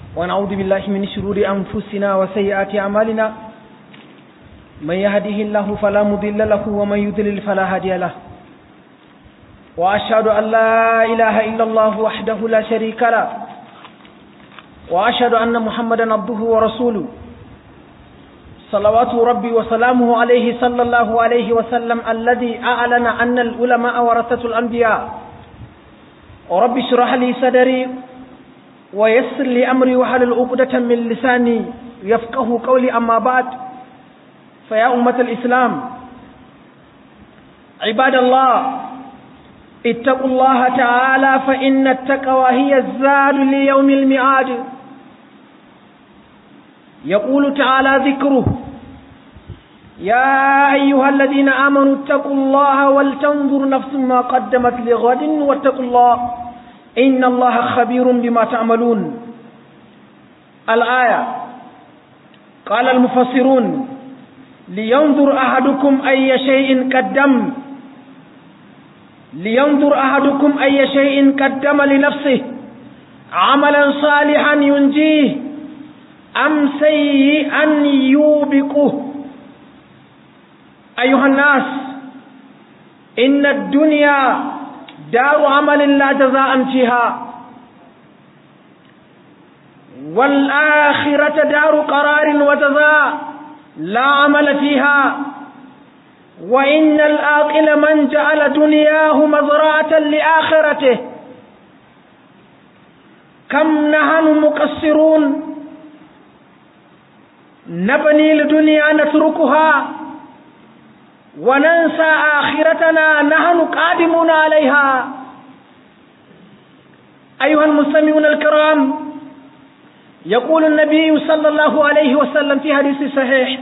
ونعوذ بالله من شرور أنفسنا وسيئات أعمالنا من يهده الله فلا مضل له ومن يضلل فلا هادي له وأشهد أن لا إله إلا الله وحده لا شريك له وأشهد أن محمدا عبده ورسوله صلوات ربي وسلامه عليه صلى الله عليه وسلم الذي أعلن أن العلماء ورثة الأنبياء ورب اشرح لي صدري ويسر لي أمري وحلل عقدة من لساني يفقه قولي أما بعد فيا أمة الإسلام عباد الله اتقوا الله تعالى فإن التقوى هي الزاد ليوم الميعاد يقول تعالى ذكره يا أيها الذين آمنوا اتقوا الله ولتنظر نفس ما قدمت لغد واتقوا الله إن الله خبير بما تعملون الآية قال المفسرون لينظر أحدكم أي شيء قدم لينظر أحدكم أي شيء قدم لنفسه عملا صالحا ينجيه أم سيئا يوبقه أيها الناس إن الدنيا دار عمل لا جزاء فيها والآخرة دار قرار وجزاء لا عمل فيها وإن الآقل من جعل دنياه مزرعة لآخرته كم نحن مقصرون نبني لدنيا نتركها وننسى آخرتنا نحن قادمون عليها أيها المستمعون الكرام يقول النبي صلى الله عليه وسلم في حديث صحيح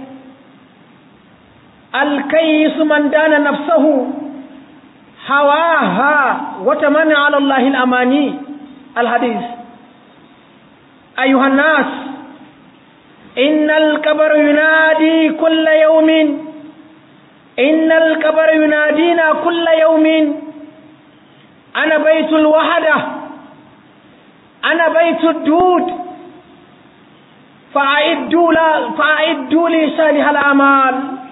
الكيس من دان نفسه هواها وتمنى على الله الأماني الحديث أيها الناس إن الكبر ينادي كل يوم إن الكبر ينادينا كل يوم أنا بيت الوحدة أنا بيت الدود فأعدوا, لا فأعدوا لي صالح الأعمال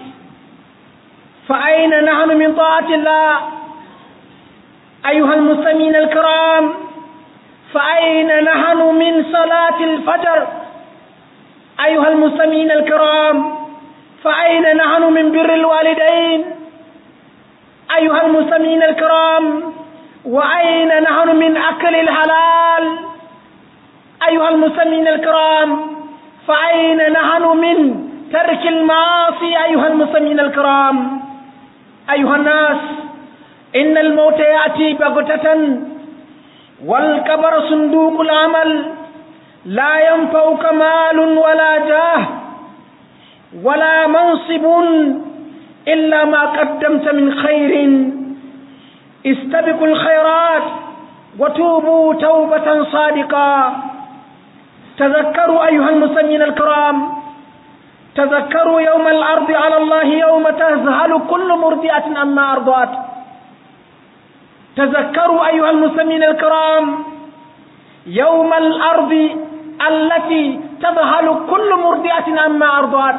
فأين نحن من طاعة الله أيها المسلمين الكرام فأين نحن من صلاة الفجر أيها المسلمين الكرام فأين نحن من بر الوالدين أيها المسلمين الكرام وأين نحن من أكل الحلال أيها المسلمين الكرام فأين نحن من ترك المعاصي أيها المسلمين الكرام أيها الناس إن الموت يأتي بغتة والكبر صندوق العمل لا ينفعك مال ولا جاه ولا منصب إلا ما قدمت من خير استبقوا الخيرات وتوبوا توبة صادقة تذكروا أيها المسلمين الكرام تذكروا يوم الأرض على الله يوم تذهل كل مرضئة أما أرضات تذكروا أيها المسلمين الكرام يوم الأرض التي تذهل كل مرضئة أما أرضات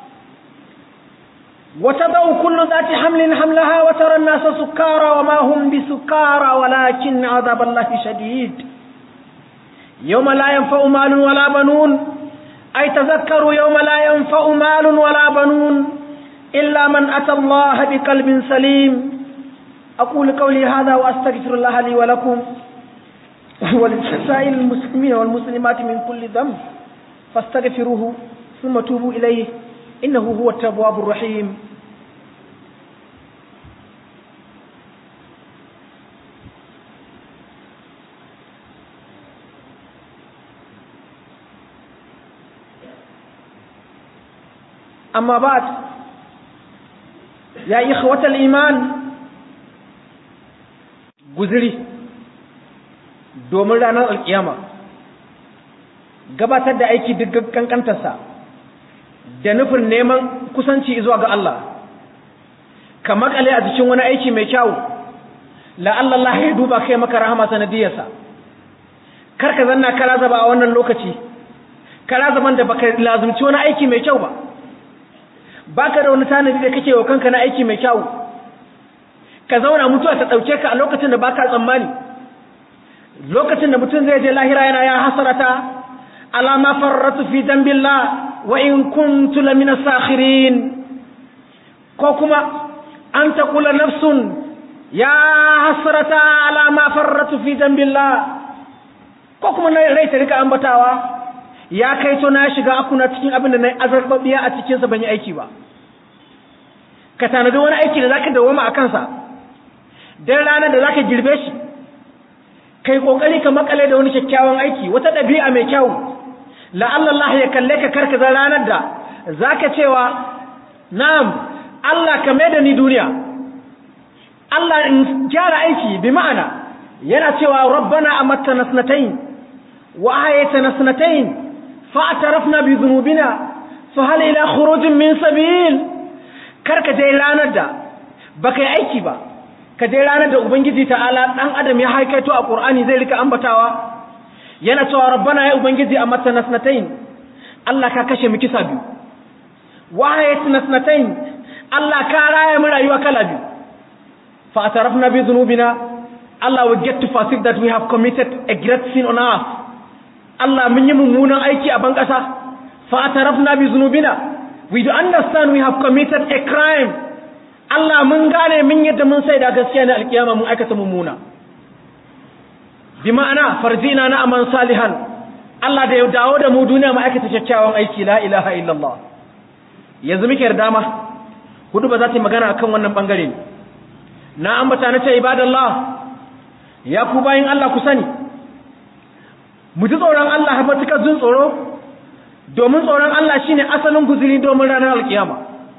وتضع كل ذات حمل حملها وترى الناس سكارى وما هم بسكارى ولكن عذاب الله شديد يوم لا ينفع مال ولا بنون أي تذكروا يوم لا ينفع مال ولا بنون إلا من أتى الله بقلب سليم أقول قولي هذا وأستغفر الله لي ولكم ولسائر المسلمين والمسلمات من كل ذنب فاستغفروه ثم توبوا إليه إنه هو التواب الرحيم أما بعد يا إخوة الإيمان guziri domin ranar alkiyama gabatar da aiki duk kankantarsa da nufin neman kusanci zuwa ga Allah ka makale a cikin wani aiki mai kyau la'alla Allah ya duba kai maka rahama sanadiyarsa kar ka zanna kala zaba a wannan lokaci kara zaman da baka lazumci wani aiki mai kyau ba baka da wani tanadi da kake wa kanka na aiki mai kyau ka zauna mutuwa ta dauke ka a lokacin da baka tsammani lokacin da mutum zai je lahira yana ya hasarata ala ma farratu fi dambillah wa in kuntu lamina sakhirin ko kuma an taqula nafsun ya hasrata ala ma farratu fi dambillah ko kuma rai ta rika ambatawa ya kai to na shiga akuna cikin abin da na azarbabiya a cikin sa ban yi aiki ba ka tanadi wani aiki da zaka dawoma a kansa dan ranar da zaka girbe shi kai kokari ka makale da wani kyakkyawan aiki wata dabi'a mai kyau la'alla Allah ya kalle ka karkaza ranar da zaka cewa na'am Allah ka mai da ni duniya Allah in gyara aiki bi ma'ana yana cewa rabbana amattana sanatayn wa ahaytana sanatayn fa'tarafna bi dhunubina fa hal ila khurujin min sabil karka je ranar da baka yi aiki ba ka je ranar da ubangiji ta'ala dan adam ya haikaito a qur'ani zai rika ambatawa yana cewa rabbana ya ubangiji amattana sanatayn Allah ka kashe mu kisa biyu wa ahaytana sanatayn Allah ka raya mu rayuwa kala biyu fa atarafna bi dhunubina Allah will get to perceive that we have committed a great sin on earth Allah mun yi mummunan aiki a ban ƙasa fa atarafna bi dhunubina we do understand we have committed a crime Allah mun gane mun yadda mun sai da gaskiya ne alkiyama mun aikata mummuna bi ma'ana farjina na aman salihan Allah da ya dawo da mu duniya mu aikata kyakkyawan aiki la ilaha illallah yanzu muke da dama hudu ba za ta yi magana akan wannan bangare na ambata na ce ibadallah ya ku bayin Allah ku sani mu ji tsoron Allah matuƙar jin tsoro domin tsoron Allah shine asalin guzuri domin ranar alkiyama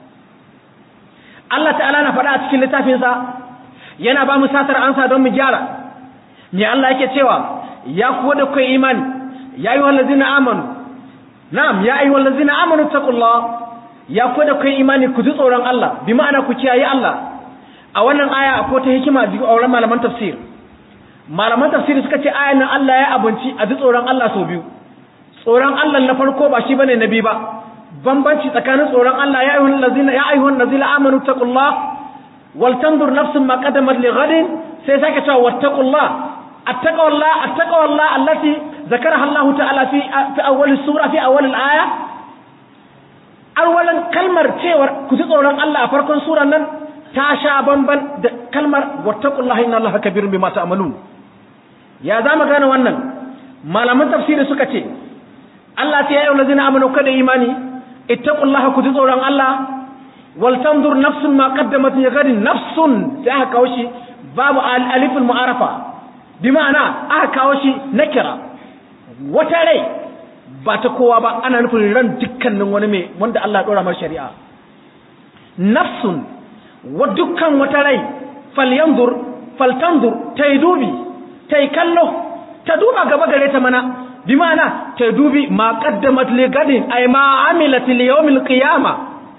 Allah ta'ala na faɗa a cikin littafinsa yana ba mu satar ansa don mu gyara me Allah yake cewa ya kuwa da kai imani ya yi wallazina amanu na'am ya yi wallazina amanu taqullah ya kuwa da kai imani ku ji tsoron Allah bi ma'ana ku kiyaye Allah a wannan aya akwai ta hikima a auren malaman tafsir malaman tafsiri suka ce ayan nan Allah ya abinci a ji tsoron Allah sau biyu tsoron Allah na farko ba shi bane na biyu ba bambanci tsakanin tsoron Allah ya ayyuhal ladzina ya ayyuhan ladzina amanu taqullah wal tanzur nafsun ma qaddamat li ghadin sai sake cewa wattaqullah attaqullah attaqullah allati zakaraha Allah ta'ala fi fi awwal sura fi awwal al-aya awwalan kalmar cewar ku ji tsoron Allah a farkon suran nan ta sha bamban da kalmar wattaqullaha inna Allaha kabirun bima ta'malun ya zama gane wannan malaman tafsiri suka ce Allah ta yayi allazina amanu kada imani ittaqullaha ku ji tsoron Allah wal tanzur nafsun ma qaddamat li ghadin nafsun sai aka kawo shi babu aliful mu'arafa bi ma'ana aka kawo shi nakira wata rai ba ta kowa ba ana nufin ran dukkanin wani mai wanda Allah ya dora mar shari'a nafsun wa dukkan wata rai falyanzur faltanzur ta yi dubi ta yi kallo ta duba gaba gare ta mana bi ma'ana ta dubi ma qaddamat li gadin ay ma amilat li yawm al qiyama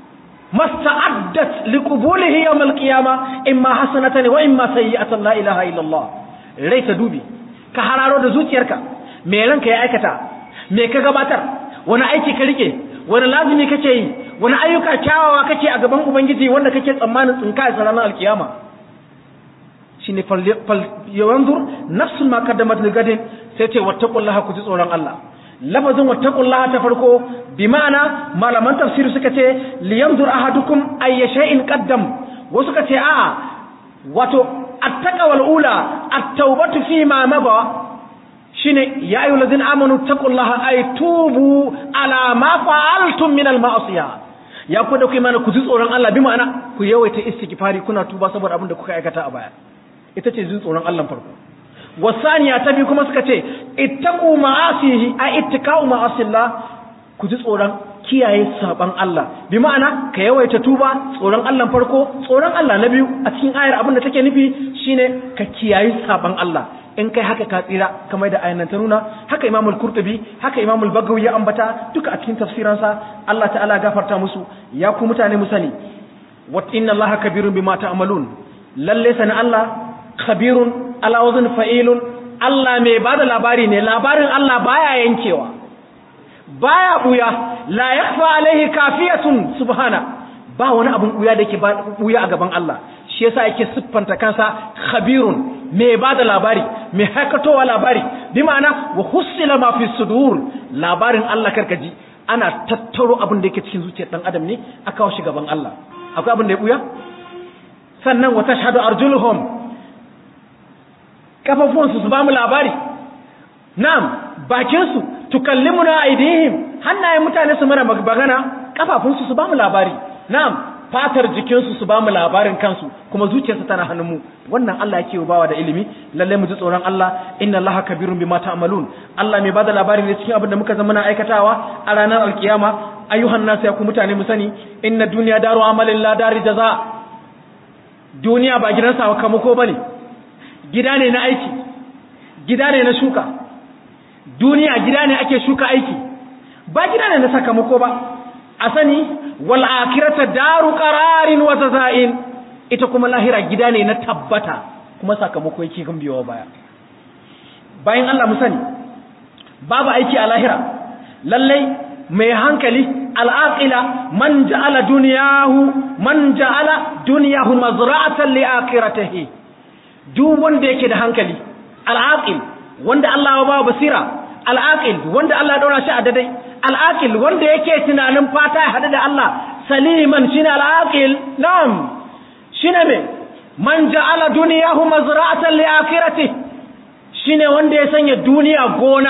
masta'addat li qubulihi yawm al qiyama imma hasanatan wa imma sayyi'atan la ilaha illa Allah rai ta dubi ka hararo da zuciyarka me ranka ya aikata me ka gabatar wani aiki ka rike wani lazimi kake yi wani ayyuka kyawawa kake a gaban ubangiji wanda kake tsammanin tsinka a ranar alkiyama shine fal yanzur nafsun ma qaddamat li gadin sai ce wattaqullaha ku ji tsoron Allah lafazin wattaqullaha ta farko bi ma'ana malaman tafsiri suka ce li yanzur ahadukum ayya shay'in qaddam wasu suka ce a'a wato attaqwal ula at-taubatu fi ma maba shine ya ayyuhal ladzina amanu taqullaha ay tubu ala ma fa'altum min al-ma'siyah ya ku da ku imani ku ji tsoron Allah bi ma'ana ku yawaita istighfari kuna tuba saboda abin da kuka aikata a baya ita ce jin tsoron Allah farko wasaniya ta biyu kuma suka ce ittaqu ma'asihi ay ittiqa'u ma'asillah ku ji tsoron kiyaye saban Allah bi ma'ana ka yawaita tuba tsoron Allah farko tsoron Allah na biyu a cikin ayar abin da take nufi shine ka kiyaye saban Allah in kai haka ka tsira kamar da ayan ta nuna haka Imam al-Qurtubi haka Imam al-Bagawi ya ambata duka a cikin tafsiransa Allah ta'ala gafarta musu ya ku mutane mu sani wa inna Allaha kabirun bima ta'malun lalle sana Allah khabirun ala wazn fa'ilun Allah mai bada labari ne labarin Allah baya yankewa baya buya la yakhfa alaihi kafiyatun subhana ba wani abun buya da yake buya a gaban Allah shi yasa yake siffanta kansa khabirun mai bada labari mai haikatowa labari bi ma'ana wa husila ma fi sudur labarin Allah karkaji ana tattaro abin da yake cikin zuciyar dan adam ne a kawo shi gaban Allah akwai abin da ya buya sannan wa tashhadu arjuluhum kafafunsu su ba mu labari na'am bakinsu tukallimuna aidihim hannayen mutane su mana magana kafafunsu su ba mu labari na'am fatar jikinsu su ba mu labarin kansu kuma zuciyarsu tana hannunmu wannan Allah yake bawa da ilimi lalle mu ji tsoron Allah inna Allaha kabirun bima ta'malun Allah mai bada labari ne cikin abin da muka zama na aikatawa a ranar alkiyama ayyuhan nasu ya ku mutane mu sani inna duniya daru amalin la dari jaza duniya ba gidan sakamako bane gida ne na aiki gida ne na shuka duniya gida ne ake shuka aiki ba gida ne na sakamako ba a sani wal akhirata daru qararin wa jazain ita kuma lahira gida ne na tabbata kuma sakamako yake kan biyo baya bayan Allah mu sani babu aiki a lahira lallai mai hankali al'aqila man ja'ala duniyahu man ja'ala duniyahu mazra'atan li akhiratihi duk wanda yake da hankali al'aqil wanda Allah ya ba basira al'aqil wanda Allah ya daura shi a dadai al'aqil wanda yake tunanin fata ya hadu da Allah saliman shine al'aqil na'am shine me man ja'ala duniyahu mazra'atan li akhiratihi shine wanda ya sanya duniya gona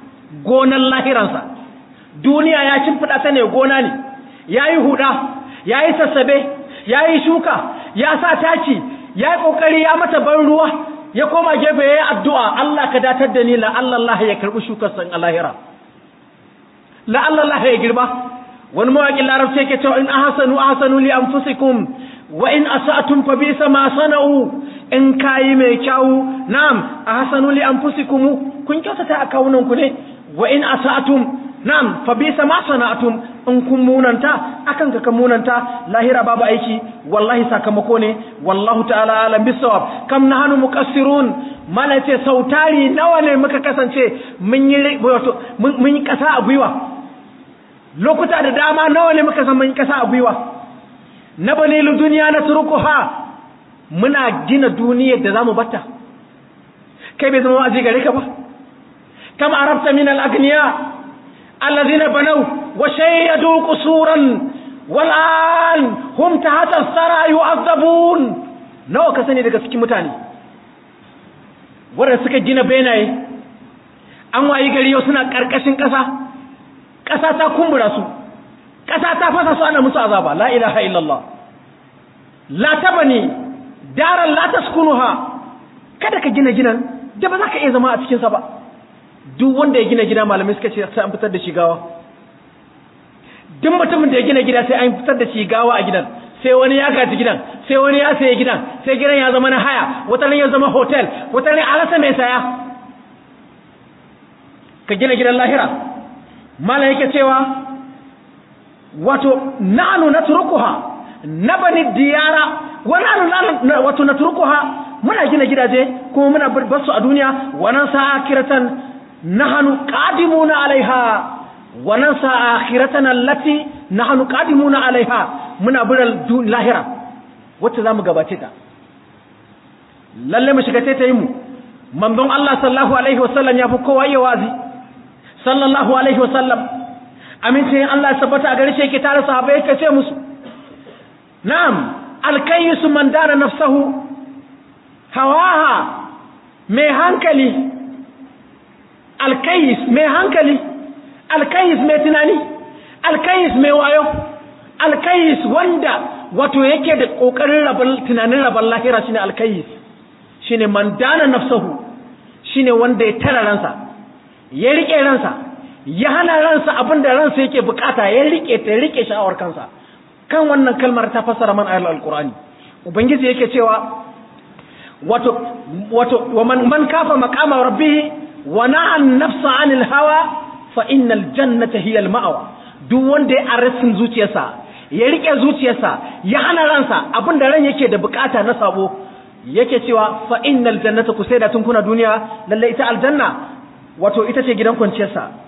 gonan lahiransa duniya ya shimfiɗa ta ne gona ne ya yi huɗa ya yi sassabe ya yi shuka ya sa taki ya yi ƙoƙari ya mata ban ruwa ya koma gefe ya yi addu'a Allah ka datar da ni la'allallah ya karɓi shukar san alahira la'allallah ya girba wani mawaƙin larabci yake cewa in ahsanu ahsanu li anfusikum wa in asa'tum fa bisa ma sana'u in kayi mai kyau na'am ahsanu li anfusikum kun kyautata a kawunan ku ne wa in asa'tum na'am fa bisa ma sana'tum in kun munanta akan ka kan munanta lahira babu aiki wallahi sakamako ne wallahu ta'ala alam bisawab kam nahnu muqassirun mala ce sautari nawa ne muka kasance mun yi wato mun yi kasa a gwiwa lokuta da dama nawa ne muka san mun yi kasa a gwiwa na banilu duniya na turkuha muna gina duniyar da zamu batta kai bai zama wa'azi gare ka ba kam arabta min al-aghniya alladhina banaw wa shayyadu qusuran wal an hum tahta as-sara yu'azzabun nawa ka sani daga cikin mutane wanda suka gina benaye an wayi gari yau suna karkashin kasa kasa ta kumbura su kasa ta fasa su ana musu azaba la ilaha illallah la tabani daran la taskunuha kada ka gina ginan da ba za ka iya zama a cikin sa ba duk wanda ya gina gida malamai suka ce sai an fitar da shi gawa duk mutumin da ya gina gida sai an fitar da shi gawa a gidan sai wani ya gaji gidan sai wani ya saye gidan sai gidan ya zama na haya wata ya zama hotel wata ne alasa mai saya ka gina gidan lahira malam yake cewa wato nanu natrukuha nabani diyara wa nanu wato natrukuha muna gina gidaje kuma muna bar su a duniya wa nan sa akhiratan nahnu qadimuna alaiha wa nan sa akhiratan allati nahnu qadimuna alaiha muna biral lahira wacce zamu gabace ta lalle mu shiga taitayin mu manzon Allah sallallahu alaihi wasallam ya fi kowa iya wazi sallallahu alaihi wasallam amincin Allah ya tabbata a gare shi yake tare sahabbai yake ce musu na'am alkayyisu man dana nafsahu hawaha mai hankali alkayis mai hankali alkayis mai tunani alkayis mai wayo alkayis wanda wato yake da kokarin rabal tunanin rabal lahira shine alkayis shine man dana nafsahu shine wanda ya tara ransa ya rike ransa ya hana ransa abinda ransa yake bukata ya rike ta rike sha'awar kansa kan wannan kalmar ta fassara man ayatul alqur'ani ubangiji yake cewa wato wato wa man man kafa maqama rabbih wa na'a an-nafsa 'anil hawa fa innal jannata hiya al-ma'wa duk wanda ya arsin zuciyarsa ya rike zuciyarsa ya hana ransa abinda ran yake da bukata na sabo yake cewa fa innal jannata kusaida tun kuna duniya lalle ita aljanna wato ita ce gidan kwanciyarsa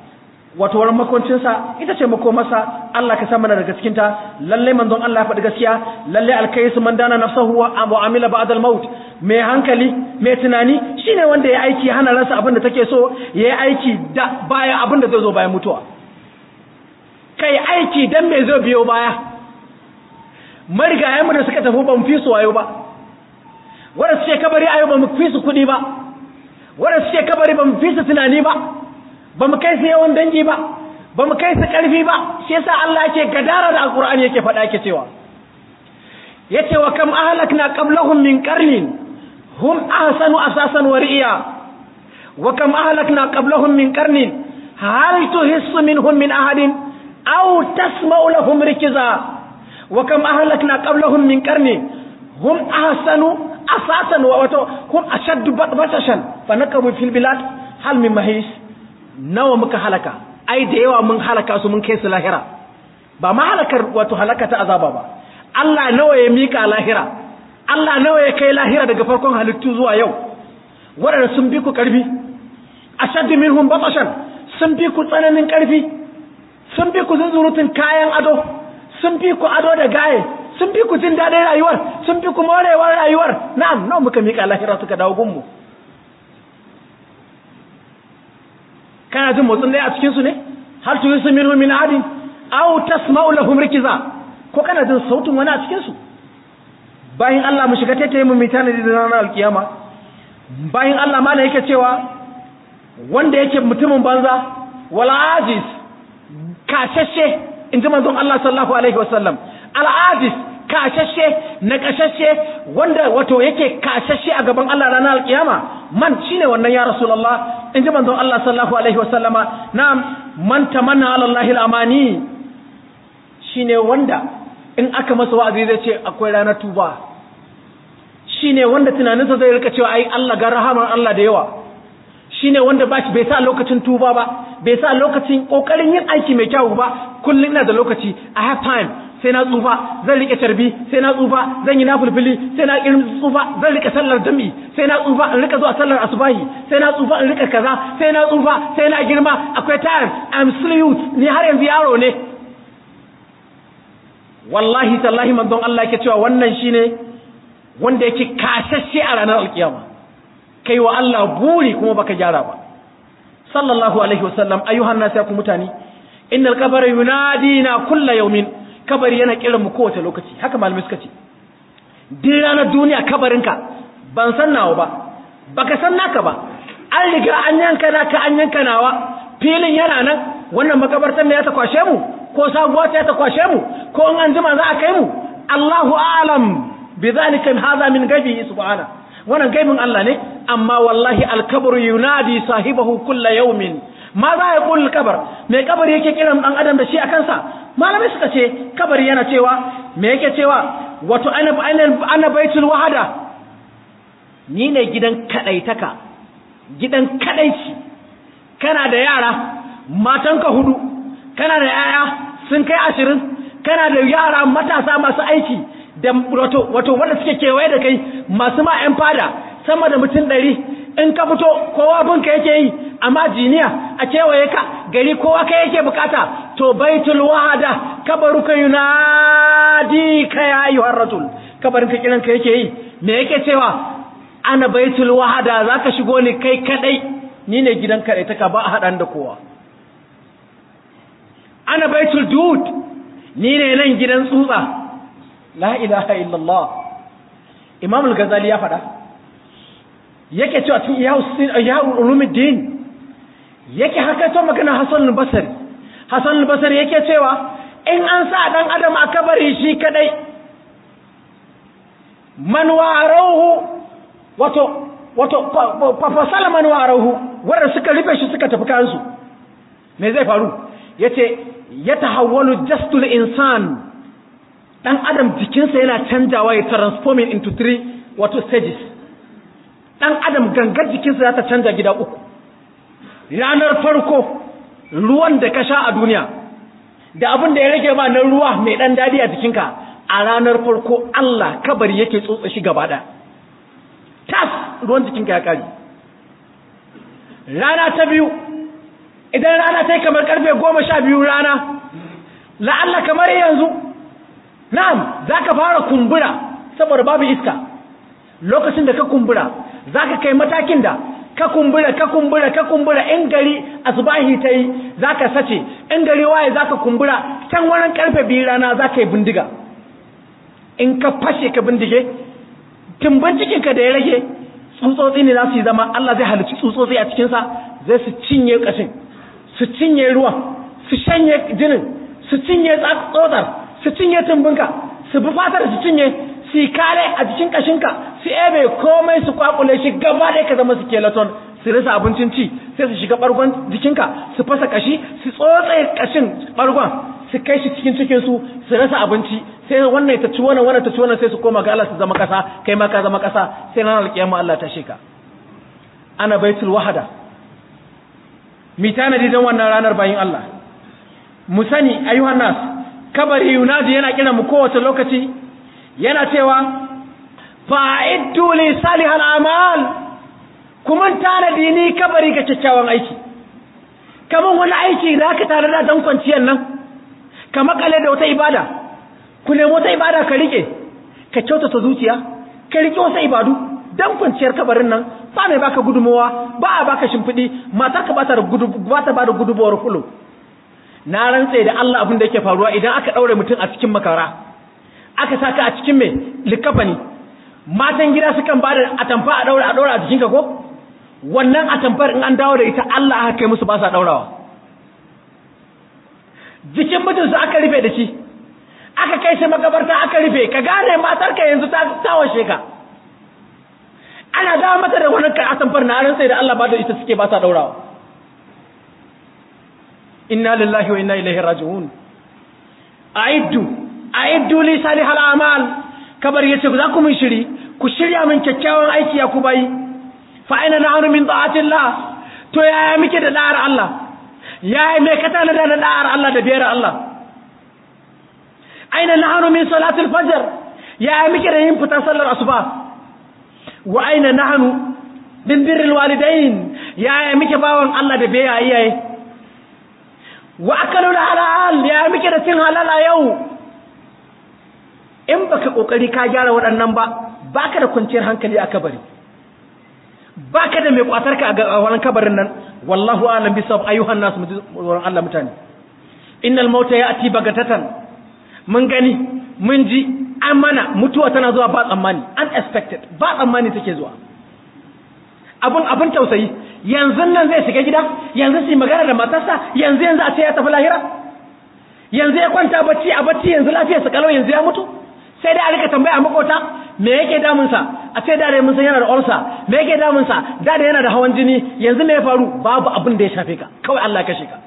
wato wurin makoncinsa ita ce makomarsa Allah ka san mana daga cikin ta lalle manzon Allah ya faɗi gaskiya lalle alkaisu man dana nafsahu wa amila ba'da al-maut mai hankali mai tunani shine wanda ya aiki hana ransa abin da take so ya yi aiki da baya abin da zai zo bayan mutuwa kai aiki dan me zai biyo baya marigayen mu da suka tafi ban fi su wayo ba wanda suke kabari ayo ba mu fi su kuɗi ba wanda suke kabari ba mu fi su tunani ba ba mu kai su yawan dangi ba ba mu kai su ƙarfi ba shi yasa Allah yake gadara da alƙur'ani yake faɗa yake cewa yace wa kam ahlakna qablahum min qarnin hum ahsanu asasan wa ri'a wa kam ahlakna qablahum min qarnin hal tuhissu minhum min ahadin aw tasma'u lahum rikza wa kam ahlakna qablahum min qarnin hum ahsanu asasan wa wato hum ashaddu batashan fa nakabu fil bilad hal min mahis nawa muka halaka ai da yawa mun halaka su mun kai su lahira ba ma halakar wato halaka ta azaba ba Allah nawa ya mika lahira Allah nawa ya kai lahira daga farkon halittu zuwa yau waɗanda sun bi ku ƙarfi ashaddu minhum batashan sun bi ku tsananin ƙarfi sun bi ku zunzurutun kayan ado sun bi ku ado da gaye sun bi ku jin daɗin rayuwar sun bi ku morewar rayuwar na'am nawa muka mika lahira suka dawo gunmu kana jin motsin ɗaya a cikin su ne hal tu yusu minhum min adin aw tasma'u lahum rikiza ko kana jin sautin wani a cikin su bayan Allah mu shiga taitaye mu mitana da ranar alkiyama bayan Allah ma yake cewa wanda yake mutumin banza wal ajiz kashashe inji manzon Allah sallallahu alaihi wasallam al ajiz kashashe na kashashe wanda wato yake kashashe a gaban Allah ranar alkiyama man shine wannan ya rasulullah inji manzon Allah sallallahu alaihi wasallama na'am man tamanna ala Allah al-amani shine wanda in aka masa wa'azi zai ce akwai ranar tuba shine wanda tunaninsa zai rika cewa ai Allah ga rahaman Allah da yawa shine wanda ba shi bai sa lokacin tuba ba bai sa lokacin kokarin yin aiki mai kyau ba kullum ina da lokaci i have time sai na tsufa zan rike tarbi sai na tsufa zan yi nafulfuli sai na irin tsufa zan rike sallar dami sai na tsufa in rika zuwa sallar asubahi sai na tsufa in rika kaza sai na tsufa sai na girma akwai time i'm still youth ni har yanzu yaro ne wallahi tallahi manzon Allah yake cewa wannan shine wanda yake kashashe a ranar alkiyama kai wa Allah buri kuma baka gyara ba sallallahu alaihi wasallam ayyuhan nas ya ku mutane innal qabra yunadina kullu yawmin kabari yana kiran mu kowace lokaci haka malamai suka ce din ranar duniya kabarinka ban san nawa ba baka san naka ba an riga an yanka naka an yanka nawa filin yana nan wannan makabartar ne ya ta kwashe mu ko sabuwa ta ta kwashe mu ko in an jima za a kai mu Allahu a'lam bidhalika hadha min ghaibi subhana wannan gaibin Allah ne amma wallahi al-kabru yunadi sahibahu kullu yawmin ma za ya kul kabar me kabari yake kiran dan adam da shi a kansa malamai suka ce kabari yana cewa me yake cewa wato ana ana baitul wahada ni ne gidan kadaitaka gidan kadaici kana da yara matanka hudu kana da yaya sun kai ashirin kana da yara matasa masu aiki da wato wato wanda suke kewaye da kai masu ma yan fada sama da mutum ɗari in ka fito kowa binka yake yi amma jiniya a kewaye ka gari kowa ka yake bukata to baitul wahada kabaruka yunadi ka ya ayyuhar rasul kabarin ka kiran ka yake yi me yake cewa ana baitul wahada zaka shigo ni kai kadai ni ne gidan kadai ta ka ba a hadan da kowa ana baitul dud ni ne nan gidan tsutsa la ilaha illallah imam al-ghazali ya faɗa yake cewa cikin iyawu ulumuddin yake haka to magana Hassan al-Basri Hassan al-Basri yake cewa in an sa dan adam a kabari shi kadai man warahu wato wato fa man warahu wanda suka rufe shi suka tafi kansu me zai faru yace yatahawwalu jastul insan dan adam jikinsa yana canjawa ya transforming into three wato stages dan adam gangar jikinsa za ta canja gida uku ranar farko ruwan da ka sha a duniya da abin da ya rage ma na ruwa mai dan dadi a jikinka a ranar farko Allah kabari yake tsotsa shi gaba ɗaya tas ruwan jikinka ya kare rana ta biyu idan rana ta yi kamar karfe goma sha biyu rana la'alla kamar yanzu na'am za ka fara kumbura saboda babu iska lokacin da ka kumbura za ka kai matakin da ka kumbura ka kumbura ka kumbura in gari asubahi ta yi za ka sace in gari waye za ka kumbura can wurin karfe biyu rana za ka yi bindiga in ka fashe ka bindige tumbin cikinka da ya rage tsutsotsi ne za su yi zama Allah zai halicci tsutsotsi a cikinsa zai su cinye ƙashin su cinye ruwan su shanye jinin su cinye tsotsar su cinye tumbinka su bi fatar su cinye su yi kare a jikin ƙashinka su ebe komai su kwakule shi gaba ɗaya ka zama skeleton su rasa abincin ci sai su shiga ɓargon jikinka su fasa ƙashi su tsotse ƙashin ɓargon su kai shi cikin cikinsu su rasa abinci sai wannan ta ci wannan wannan ta ci wannan sai su koma ga Allah su zama ƙasa kai ma ka zama ƙasa sai ranar alƙiyama Allah ta sheka ana baitul wahada mi tanadi don wannan ranar bayin Allah mu sani ayyuhan nas kabari yunadi yana kira mu kowace lokaci yana cewa fa'iddu li salihal amal kuma tanadi ni kabari ga kyakkyawan aiki kaman wani aiki da aka tare da dan kwanciyar nan ka makale da wata ibada ku nemo wata ibada ka rike ka kyautata zuciya ka rike wasu ibadu dan kwanciyar kabarin nan ba mai baka gudumowa ba a baka shimfiɗi matar ka ba ta ba da gudumowar kulo na rantse da Allah abin da yake faruwa idan aka ɗaure mutum a cikin makara aka saka a cikin mai likafani matan gida sukan ba da atamfa a ɗaure a ɗaure a jikinka ko wannan atamfar in an dawo da ita Allah aka kai musu ba sa ɗaurawa jikin mutum su aka rufe da shi aka kai shi makabarta aka rufe ka gane matarka yanzu ta tawashe ka ana dawo mata da wani ka atamfar na ran sai da Allah ba da ita suke ba sa daurawa inna lillahi wa inna ilaihi raji'un a'iddu a'iddu li salihal a'mal kabar yace za ku mun shiri ku shirya min kyakkyawan aiki ya ku bayi fa aina nahnu min ta'atillah to yaya muke da da'ar Allah yaya me ka tana da da'ar Allah da biyar Allah aina nahnu min salatil fajr yaya muke da yin fita sallar asuba wa aina nahnu min birril walidain yaya muke bawon Allah da bai iyaye wa akalu halal ya muke da cin halala yau in baka kokari ka gyara waɗannan ba baka da kwanciyar hankali a kabari baka da mai kwatar ka a wannan kabarin nan wallahu a'lam bisab ayyuhan nas wurin Allah mutane innal mauta ya'ti bagatatan mun gani mun ji an mana mutuwa tana zuwa ba tsammani unexpected ba tsammani take zuwa abun abun tausayi yanzu nan zai shiga gida yanzu su magana da matarsa yanzu yanzu a ce ya tafi lahira yanzu ya kwanta bacci a bacci yanzu lafiyarsa kalau yanzu ya mutu sai dai a rika tambaya a makota me yake damunsa a ce da dai mun san yana da ulsa me yake damunsa da da yana da hawan jini yanzu me ya faru babu abin da ya shafe ka kawai Allah ya kashe ka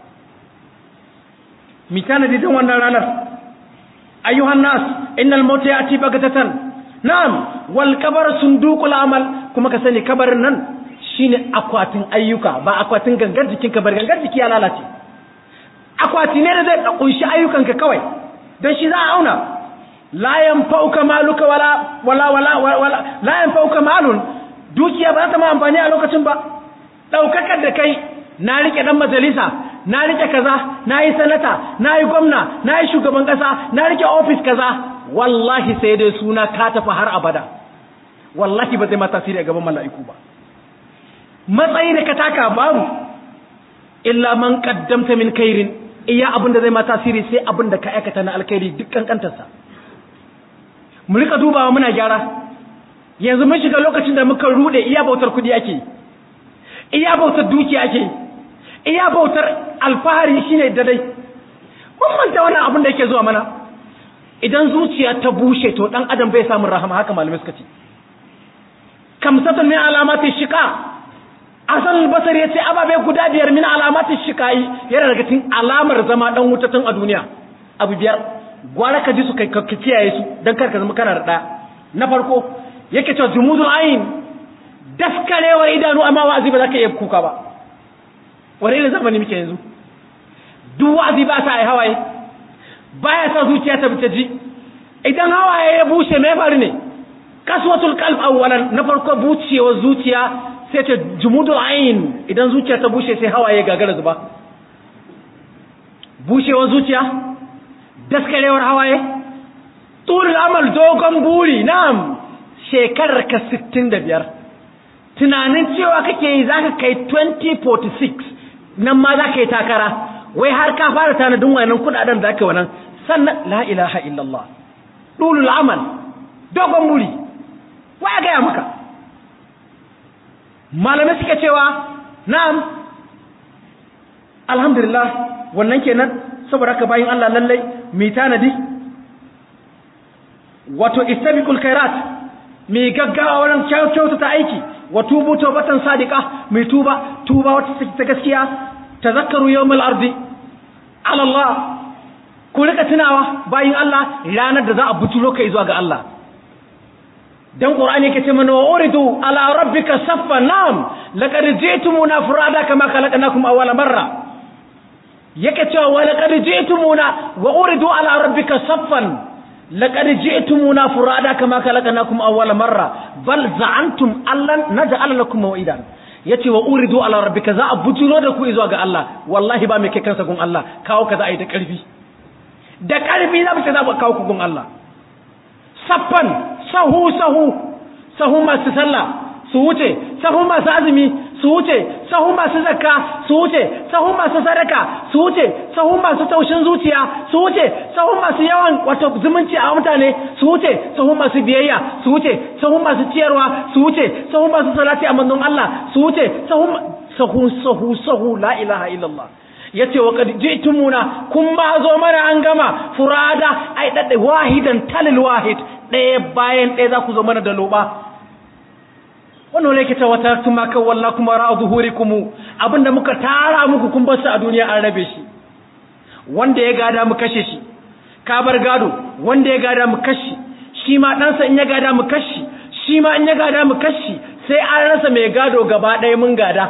mi tanadi don wannan ranar أيها الناس إن الموت يأتي بغتة نعم والكبر صندوق العمل كما كسني كبر نن shine akwatin ayyuka ba akwatin gangar jikinka bar gangar jiki ya lalace akwati ne da zai kunshi ayyukanka kawai don shi za a auna la yanfa'uka maluka wala wala wala wala la yanfa'uka malun dukiya ba za ta ma amfani a lokacin ba daukakar da kai na rike dan majalisa na rike kaza na yi sanata na yi gwamna na yi shugaban kasa na rike ofis kaza wallahi sai dai suna ka tafi har abada wallahi ba zai ma tasiri a gaban mala'iku ba matsayi da ka taka babu illa man qaddamta min khairin iya abin da zai ma tasiri sai abin da ka aikata na alkhairi duk kankantarsa mu rika dubawa muna gyara yanzu mun shiga lokacin da muka rude iya bautar kudi ake iya bautar dukiya ake iya bautar alfahari shine dadai mun manta wannan abin da yake zuwa mana idan zuciya ta bushe to dan adam bai samu rahama haka malamai suka ce kamsatun min alamati shiqa asan albasar yace ababe guda biyar min alamati shiqai yana daga cikin alamar zama dan wuta tun a duniya abu biyar gwara ka ji su kai ka kiyaye su dan kar ka zama kana da na farko yake cewa jumudul ayn daskarewar idanu amma wa'azi ba za ka iya kuka ba wani irin zamani muke yanzu duk wa'azi ba sa yi hawaye baya sa zuciya ta fita ji idan hawaye ya bushe mai faru ne kaswatul qalb awwalan na farko bucewar zuciya sai ta jumudul ayn idan zuciya ta bushe sai hawaye gagara zuba bushewar zuciya daskarewar hawaye tulul amal dogon buri na'am shekarar ka 65 tunanin cewa kake yi zaka kai 2046 nan ma zaka yi takara wai har ka fara tanadin wannan kudaden da zaka wannan sannan la ilaha illallah tulul amal dogon buri waya ga maka malamai suka cewa na'am alhamdulillah wannan kenan saboda haka bayin Allah lallai mai tanadi wato istabiqul khairat mai gaggawa wurin kyautata aiki wa tubu tawbatan sadiqa mai tuba tuba wata take ta gaskiya tazakkaru yawmal ardi ala Allah ku rika tunawa bayin Allah ranar da za a butulo kai zuwa ga Allah dan qur'ani yake ce mana wa uridu ala rabbika saffan nam laqad ji'tumuna furada kama khalaqnakum awwala marra yake cewa wa laqad ji'tumuna wa uridu ala rabbika saffan laqad ji'tumuna furada kama khalaqnakum awwala marra bal za'antum allan naj'al lakum maw'idan yace wa uridu ala rabbika za a butulo da ku zuwa ga Allah wallahi ba mai kai kansa gun Allah kawo ka za a yi da karfi da karfi za mu ce za mu kawo ku gun Allah saffan sahu sahu sahu masu sallah su wuce sahu masu azumi su wuce sahu masu zakka su wuce sahu masu sadaka su wuce sahu masu taushin zuciya su wuce sahu masu yawan wato zumunci a mutane su wuce sahu masu biyayya su wuce sahu masu ciyarwa su wuce sahu masu salati a manzon Allah su wuce sahu sahu sahu sahu la ilaha illallah yace wa qad ji'tumuna kun ba zo mana an gama furada ai dadda wahidan talil wahid ɗaya bayan ɗaya za ku zo mana da loba wannan ne ke ta wata tuma kan walla kuma ra'a zuhurikum abinda muka tara muku kun bar su a duniya an rabe shi wanda ya gada mu kashe shi ka bar gado wanda ya gada mu kashe shi ma ɗansa in ya gada mu kashe shi ma in ya gada mu kashe sai an rasa mai gado gaba ɗaya mun gada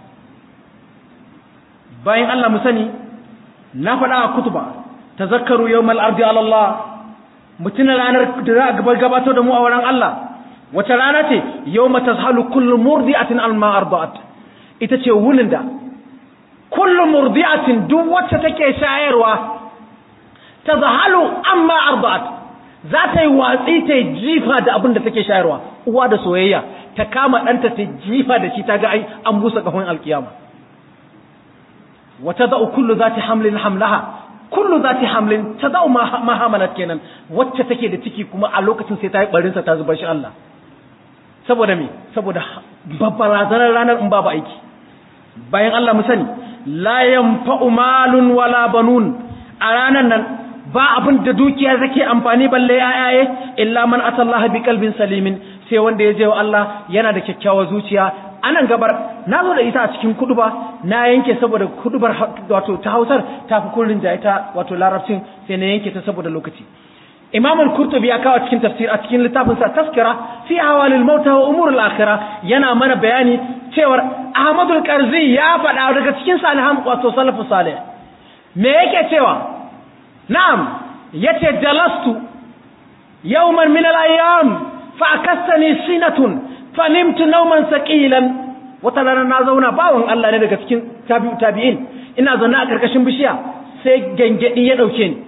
bayan Allah mu sani na faɗa a kutuba tazakkaru yawmal ardi ala Allah mutuna ranar da za a gabatar da mu a wurin Allah wace rana ce yawma tazhalu kullu murdi'atin alma arda'at ita ce wunin da kullu murdi'atin duk wacce take shayarwa tazhalu amma arda'at za ta yi watsi ta jifa da abin da take shayarwa uwa da soyayya ta kama ɗanta ta jifa da shi ta ga ai an busa kafin alkiyama wata za'u kullu zati hamlin hamlaha kullu zati hamlin ta za'u ma hamalat kenan wacce take da ciki kuma a lokacin sai ta yi barin sa ta zubar shi Allah saboda me saboda babbarazanar ranar in babu aiki bayan Allah mu sani la yanfa'u malun wala banun a ranar nan ba abin da dukiya take amfani balle ayaye illa man atallaha bi qalbin salimin sai wanda ya je wa Allah yana da kyakkyawar zuciya anan gabar na zo da ita a cikin kuduba na yanke saboda kudubar wato ta Hausar ta fi kullun da ita wato larabcin sai na yanke ta saboda lokaci Imam al-Qurtubi ya kawo cikin tafsir a cikin littafin sa Tazkira fi awalil maut wa umur al-akhirah yana mana bayani cewa Ahmad al-Qarzi ya faɗa daga cikin salihan wato salafu salih me yake cewa na'am yace jalastu yawman min al-ayyam fa akastani sinatun fanimtu nauman saqilan wata rana na zauna bawon Allah ne daga cikin tabi'u tabi'in ina zaune a karkashin bishiya sai gangadi ya dauke ni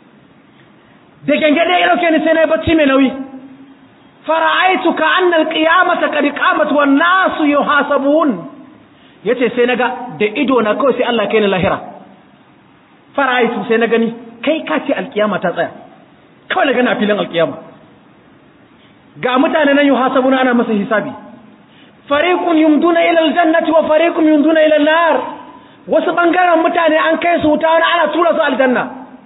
da gangadi ya dauke ni sai na bacci mai nauyi fara'aitu ka anna alqiyamata qad qamat wan nasu yuhasabun yace sai naga da ido na kawai sai Allah kai ni lahira fara'aitu sai na gani kai ka ce alqiyama ta tsaya kawai na gani a filin alqiyama ga mutane nan yuhasabuna ana masa hisabi fariqun yumduna ila aljannati wa fariqun yumduna ila an-nar wasu bangaren mutane an kai su wuta wani ana tura su aljanna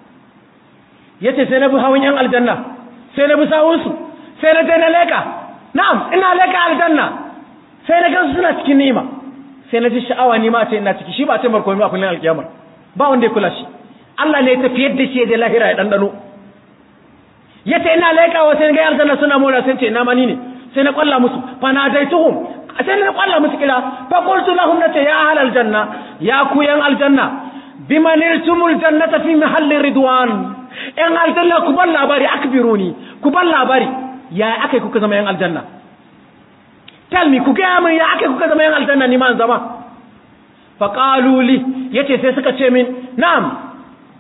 yace sai na bi hawan yan aljanna sai na bi sawun su sai na je na leka na'am ina leka aljanna sai na gansu suna cikin ni'ima sai na ji sha'awa ni ma ce ina ciki shi ba ce markoyi ba kullun alkiyama ba wanda ya kula shi Allah ne ya tafiyar da shi da lahira ya dandano yace ina laikawa sai ga aljanna suna mora sai ce ina mani ne sai na kwalla musu fa na daituhum sai na kwalla musu kira fa qultu lahum nata ya ahlal janna ya ku yan aljanna biman irtumul jannata fi mahalli ridwan yan aljanna ku ban labari akbiruni ku ban labari ya akai kuka zama yan aljanna tell me ku ga min ya akai kuka zama yan aljanna ni ma zama fa qalu li yace sai suka ce min na'am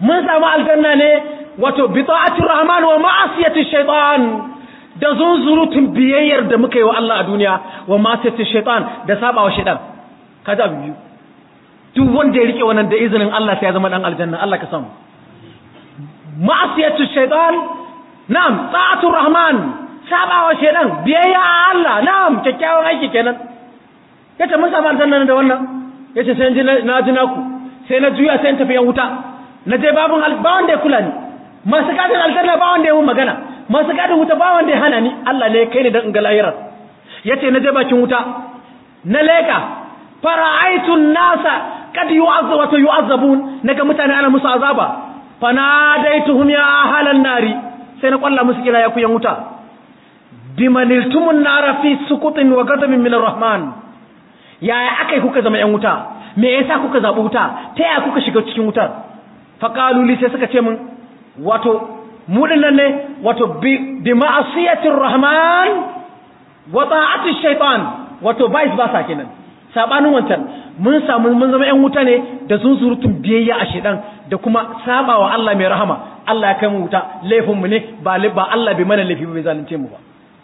mun samu aljanna ne wato bi ta'atir rahman wa ma'asiyati shaytan da zunzurutun biyayyar da muka yi wa Allah a duniya wa ma'asiyati shaytan da sabawa shaytan kaza abu biyu duk wanda ya rike wannan da izinin Allah sai ya zama dan aljanna Allah ka samu ma'asiyatu shaytan na'am ta'atur rahman sabawa shaytan biyayya a Allah na'am kyakkyawan aiki kenan yace mun samu aljanna da wannan yace sai na ji naku sai na juya sai in tafi yan wuta na je babun ba wanda ya kula ni masu gadin aljanna ba wanda ya mun magana masu gadin wuta ba wanda ya hana ni Allah ne kai ni dan in ga lahirar yace na je bakin wuta na leka fara'aitu nasa kad yu'azzabu wa yu'azzabun naga mutane ana musu azaba fanadaituhum ya ahlan nari sai na kwalla musu kira ya ku yan wuta bimaniltumun nara fi sukutin wa ghadabin min arrahman yaya akai kuka zama yan wuta me yasa kuka zabi wuta ta yaya kuka shiga cikin wutar faqalu li sai suka ce min wato mu dinnan ne wato bi bi ma'asiyatir rahman wa ta'ati shaytan wato vice versa kenan sabanin wancan mun samu mun zama ƴan wuta ne da sun surutun biyayya a shedan da kuma sabawa Allah mai rahama Allah ya kai mu wuta laifin mu ne ba ba Allah bai mana laifi ba bai zalunce mu ba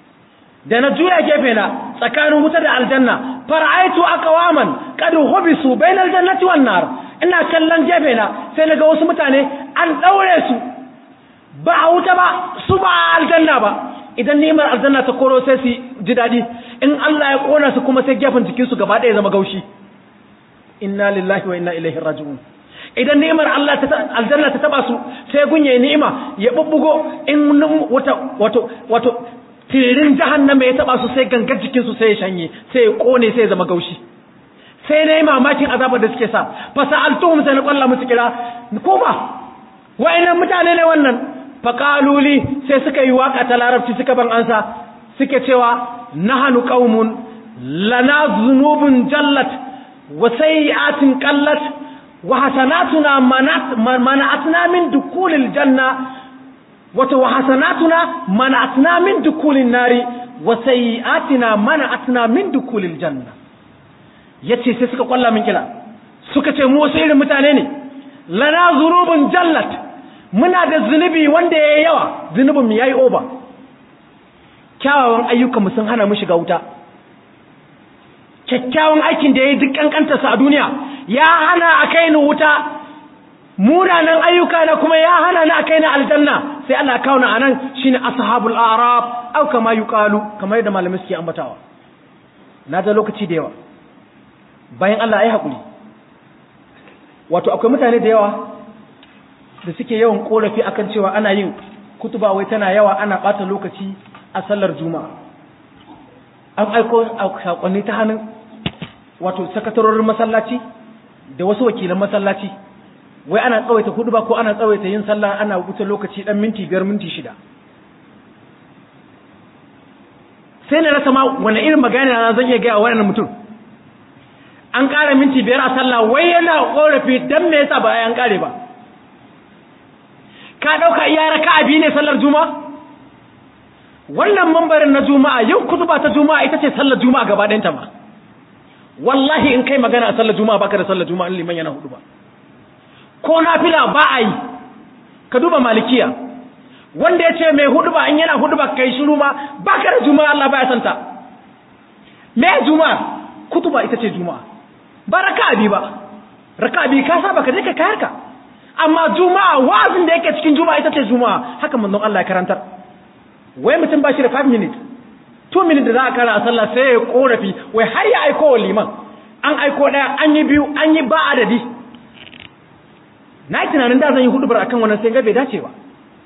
da na juya gefe na tsakanin wuta da aljanna fara'aitu aqwaman qad hubisu bainal jannati wan nar ina kallon gefe na sai naga wasu mutane an daure su ba a wuta ba su ba aljanna ba idan ni'imar aljanna ta koro sai su ji daɗi in Allah ya kona su kuma sai gefen jikinsu gaba ɗaya zama gaushi inna lillahi wa inna ilaihi raji'un idan ni'imar Allah ta aljanna ta taba su sai gunye ni'ima ya bubbugo in wata wato wato tirin jahannama ya taba su sai gangar jikinsu sai ya shanye sai ya kone sai ya zama gaushi sai na yi mamakin azabar da suke sa fasa'altuhum sai na kwalla musu kira ko ba wa'annan mutane ne wannan faƙaluli sai suka yi waƙa ta larabci suka ban ansa suke cewa nahanu qaumun lana zunubun jallat wa sayyi'atin qallat wa hasanatuna mana'atna min dukulil janna wato wa hasanatuna mana'atna min dukulin nari wa sayyi'atina mana'atna min dukulil janna yace sai suka kwalla min kila suka ce mu wasu irin mutane ne lana zunubun jallat muna da zunubi wanda ya yi yawa zunubinmu ya yi oba kyawawan ayyukanmu sun hana mu shiga wuta kyakkyawan aikin da ya yi duk kankantarsa a duniya ya hana a kai ni wuta munanan ayyuka na kuma ya hana ni a kai ni aljanna sai Allah kawo na anan shine ashabul a'rab au kama yuqalu kamar yadda malamai suke ambatawa na da lokaci da yawa bayan Allah ai hakuri wato akwai mutane da yawa da suke yawan korafi akan cewa ana yin kutuba wai tana yawa ana bata lokaci a sallar juma'a an aiko sakonni ta hannun wato sakatarorin masallaci da wasu wakilan masallaci wai ana tsawaita kutuba ko ana tsawaita yin sallah ana wuce lokaci dan minti biyar minti shida sai na rasa ma wani irin magana na zan iya gaya wa wannan mutum an ƙara minti biyar a sallah wai yana korafi dan me yasa ba an ƙare ba ka ɗauka iya raka abi ne sallar juma'a wannan mambarin na juma'a yau kutuba ta juma'a ita ce sallar juma'a gaba ɗayanta ma wallahi in kai magana a sallar juma'a baka da sallar juma'a liman yana hudu ba ko nafila ba a yi ka duba malikiya wanda ya ce mai hudu ba in yana hudu ba kai shiru ma baka da juma'a Allah baya santa me juma'a kutuba ita ce juma'a ba raka abi ba raka abi ka saba ka je ka kayar ka amma juma'a wazin da yake cikin juma'a ita ce juma'a haka manzon Allah ya karantar wai mutum ba shi da 5 minutes 2 minutes da za a kara a sallah sai ya korafi wai har ya aiko wa liman an aiko daya an yi biyu an yi ba adadi na yi tunanin da zan yi hudubar akan wannan sai ga bai dace ba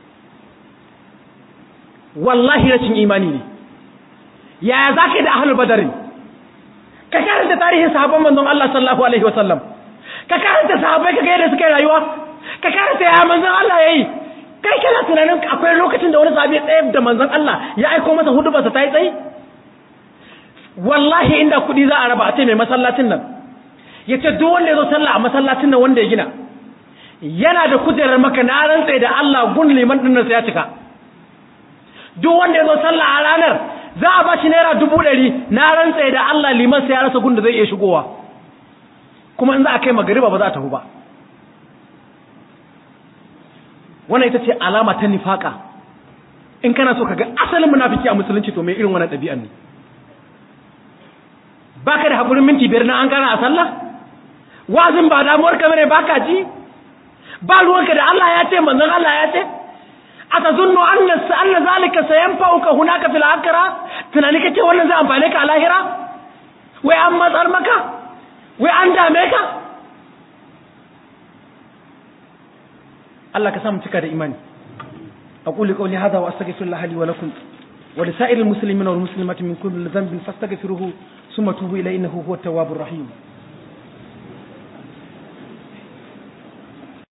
wallahi rashin imani ne yaya za ka yi da ahlul badarin ka karanta tarihin sahabban manzon Allah sallallahu alaihi wasallam ka karanta sahabbai ka ga yadda suka yi rayuwa ka karanta ya manzon Allah yayi kai kana tunanin akwai lokacin da wani sahabi tsaye da manzon Allah ya aiko masa hudubarsa ta yi tsayi wallahi inda kuɗi za a raba a ce mai masallacin nan ya ce duk wanda ya zo sallah a masallacin nan wanda ya gina yana da kujerar maka na rantsa da Allah gun liman din nan sai ya cika duk wanda ya zo sallah a ranar za a ba shi naira dubu ɗari na rantsa da Allah liman sai ya rasa gun da zai iya shigowa kuma in za a kai magariba ba za a tafi ba wannan ita ce alama ta nifaka in kana so ka ga asalin munafiki a musulunci to mai irin wannan ɗabi'an ne baka da haƙurin minti biyar na an gana a sallah wazin ba damuwar ka bane baka ji ba ruwanka da Allah ya ce manzon Allah ya ce atazunnu anna anna zalika sayanfa'uka hunaka fil akhirah tunani kace wannan zai amfane ka a lahira wai an matsar maka wai an dame ka Allah ka samu cika da imani aqulu qawli hadha wa astaghfirullah li wa lakum wa li sa'iril muslimina wal muslimati min kulli dhanbin fastaghfiruhu ثم توبوا إليه إنه هو التواب الرحيم